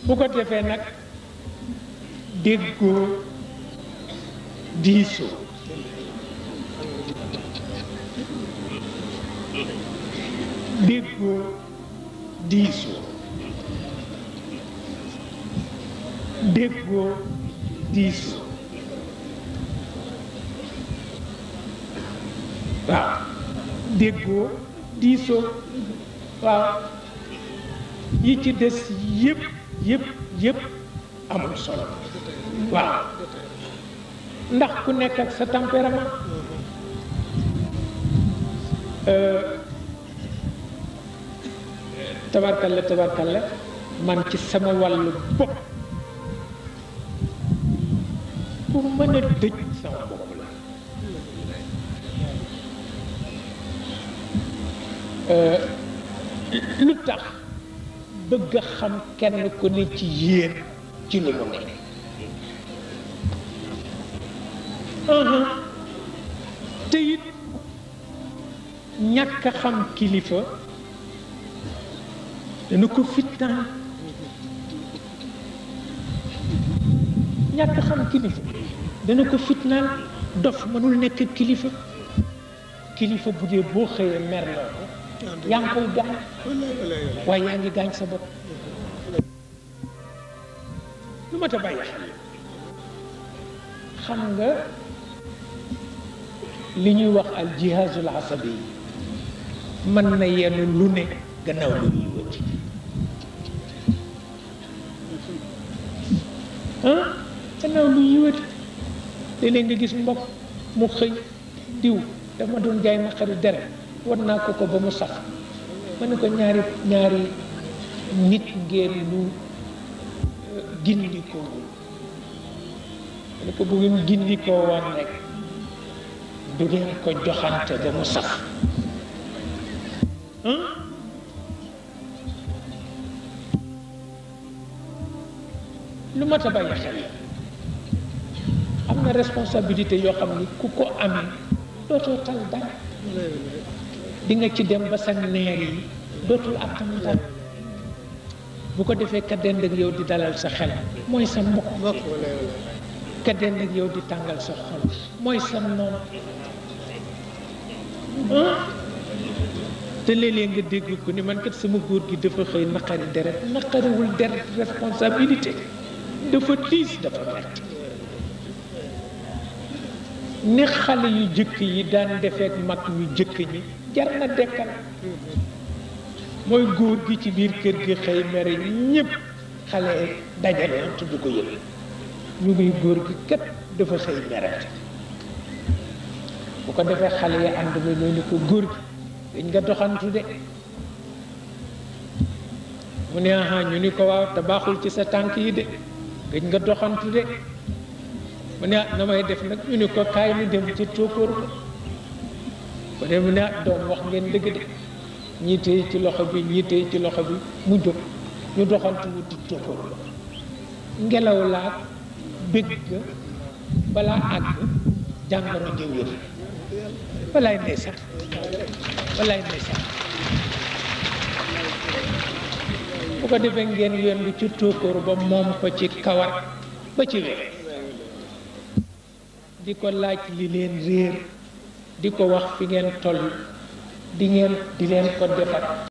bu ko defee nag déggoo diisoo déggoo diisoo déggoo diisoo waaw déggoo diisoo waaw yi ci des yëpp yëpp yëpp amul solo waaw ndax ku nekk ak sa tempérament tabarkalla tabarkalla man ci sama wàllu bopp pour mën a dëj sama bopp la lu tax bëgg a xam kenn ku ne ci yéen ci lu mu nekk te it ñàkk a xam kilifa dana ko fitnaan ñàkk a xam kilifa dana ko fitnaan dof mënul nekk kilifa kilifa bu dee boo xëyee mer loo ko yaa ngi koy gaañ waaye yaa ngi gaañ sa bopp lu ma ta bàyyi xel xam nga li ñuy wax al jihazul asabi yi mën na yenn lu ne gannaaw lu ñuy wëti ah gannaaw lu ñuy wëti léeg-léeg nga gis mbokk mu xëy diw dama doon jaay ma xarit deret war naa ko ko ba mu sax ma ne ko ñaari ñaari nit ngeen lu gindikoo ma ne ko bu ngeen gindikoo woon rek du ngeen ko joxante ba mu sax lu mat a bàyyi xel am na responsabilité yoo xam ni ku ko amee dootoo tal dara di nga ci dem ba sa neer yi dootul attan dara bu ko defee ka dend ak yow di dalal sa xel mooy sa mbokk ka dend ak yow di tàngal sa xol mooy sa noon te léeg-léeg nga dégg ko ni man kat sama góor gi dafa xëy naqari deret naqariwul deret responsabilité dafa tiis dafa metti ni xale yu jëkk yi daan defeek mag ñu jëkk ñi jar na dekkal mooy góor gi ci biir kër gi xëy mere ñépp xale dajale tudd ko yëpp ñu ngi góor gi kat dafa xëy mere bu ko defee xale yi ànd ba ñoo ni ko góor gi dañ nga doxantu de mu ne aha ñu ni ko waaw te baaxul ci sa tànk yi de dañ nga doxantu de mu ne na may def nag ñu ni ko kaay ñu dem ci tóokóor ko ko de mu ne doom wax ngeen dëgg de ñii téye ci loxo bi ñii téye ci loxo bi mu jóg ñu doxantu wuti tóokóor ko ngelaw laa bëgg ga balaa àgg jàngoro jëw yëf walaay ndeysaan walaay ndeysaan bu ko defee ngeen yondu ci tóokóor ba moom ko ci kawar ba ci wér di ko laaj li leen réer di ko wax fi ngeen toll di ngeen di leen ko defar